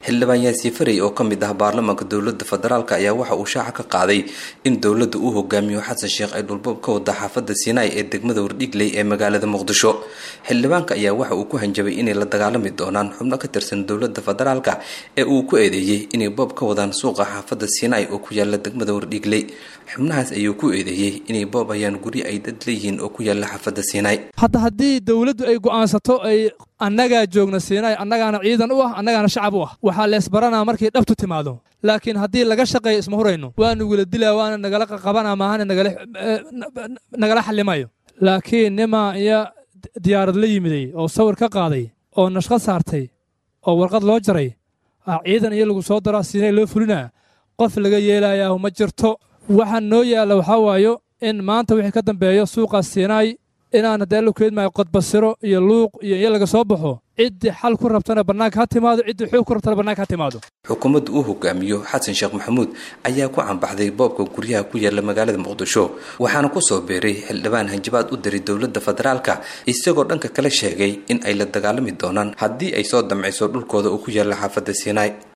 xildhibaan yaasiin farey oo ka mid ah baarlamaanka dowlada federaalk ayaa waxa uu shaaca ka qaaday in dowladda uu hogaamiyo xasan sheekh ay dhulboob ka wada xaafada siinaay ee degmada wardhigley ee magaalada muqdisho xildhibaanka ayaa waxa uu ku hanjabay inay la dagaalami doonaan xubno ka tirsan dowlada federaalk ee uu ku eedeeyey inay boob ka wadaan suuqa xaafada siinaay oo ku yaala degmada wardhigley xubnahaas ayuu ku eedeeyey inay boob ayaan guryo ay dad leeyihiin oo ku yaala xaafada siinaay hadda haddii dowladdu ay go'aansato ay annagaa joogna siinaay annagaana ciidan u ah annagaana shacab u ah waxaa leesbaranaa markay dhabtu timaado laakiin haddii laga shaqeeyo isma hurayno waa nugula dilaa waana nagala qaqabanaa maahana nagala xallimayo laakiin nimaa iyo diyaarad la yimiday oo sawir ka qaaday oo nashqad saartay oo warqad loo jaray ah ciidan iyo lagu soo daraa siinay loo fulinaa qof laga yeelayaa ma jirto waxaa noo yaalla waxaa waayo in maanta wixii ka dambeeyo suuqaas siinaay inaan haddee la keedmaayo qodbasiro iyo luuq iyo in laga soo baxo ciddii xal ku rabtana bannaanka ha timaado ciddii xoog ku rabtana bannaanka ha timaado xukuumadda uu hogaamiyo xasan sheekh maxamuud ayaa ku cambaxday boobka guryaha ku yaala magaalada muqdisho waxaana ku soo beeray xildhibaan hanjabaad u diray dowladda federaalka isagoo dhanka kale sheegay in ay la dagaalami doonaan haddii ay soo damciso dhulkooda oo ku yaala xaafadda siinaay